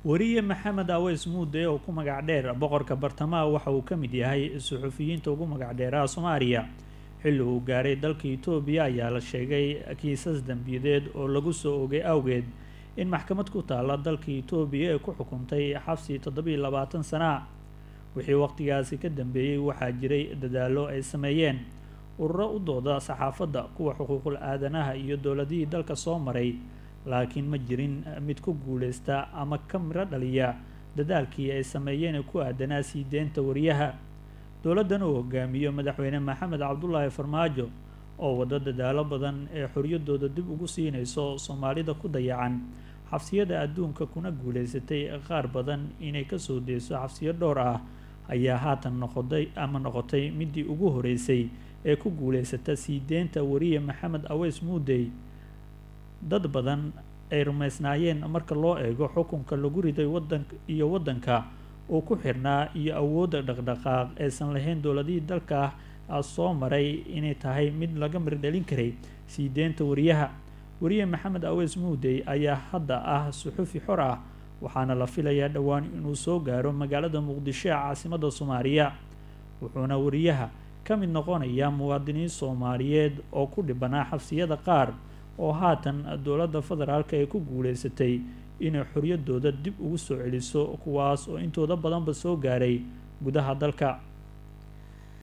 wariye maxamed aweys muude oo ku magac dheer boqorka bartamaha waxa uu ka mid yahay suxufiyiinta ugu magac dheeraha soomaaliya xilli uu gaaray dalka etoobiya ayaa la sheegay kiisas dembiyadeed oo lagu soo ogay awgeed in maxkamad ku taalla dalka etoobiya ay ku xukuntay xabsi toddobiiy labaatan sana wixii waqtigaasi ka dambeeyey waxaa jiray dadaallo ay sameeyeen ururo u dooda saxaafadda kuwa xuquuqul aadanaha iyo dowladihii dalka soo maray laakiin ma jirin mid ku guuleysta ama ka miro dhaliya dadaalkii ay sameeyeen ee ku aadanaa sii deynta wariyaha dowladdan uu hogaamiyo madaxweyne maxamed cabdulaahi farmaajo oo waddo dadaalo badan ee xoriyadooda dib ugu siinayso soomaalida ku dayacan xabsiyada adduunka kuna guuleysatay qaar badan inay kasoo deyso xabsiyo dhowr ah ayaa haatan noqoday ama noqotay midii ugu horeysay ee ku guuleysata sii deynta wariye maxamed aweys muudey dad badan ay rumaysnaayeen marka loo eego xukunka lagu riday wadan iyo waddanka uu ku xirnaa iyo awoodda dhaqdhaqaaq aysan lahayn dowladihii dalka soo maray inay tahay mid laga mirdhalin karay sii deynta wariyaha wariye maxamed aweys muudey ayaa hadda ah suxufi xor ah waxaana la filayaa dhowaan inuu soo gaaro magaalada muqdisho ee caasimada soomaaliya wuxuuna wariyaha ka mid noqonayaa muwaadiniin soomaaliyeed oo ku dhibanaa xabsiyada qaar oo haatan dowladda federaalka ay ku guuleysatay inay xoriyadooda dib ugu soo celiso kuwaas oo intooda badanba soo gaaray gudaha dalka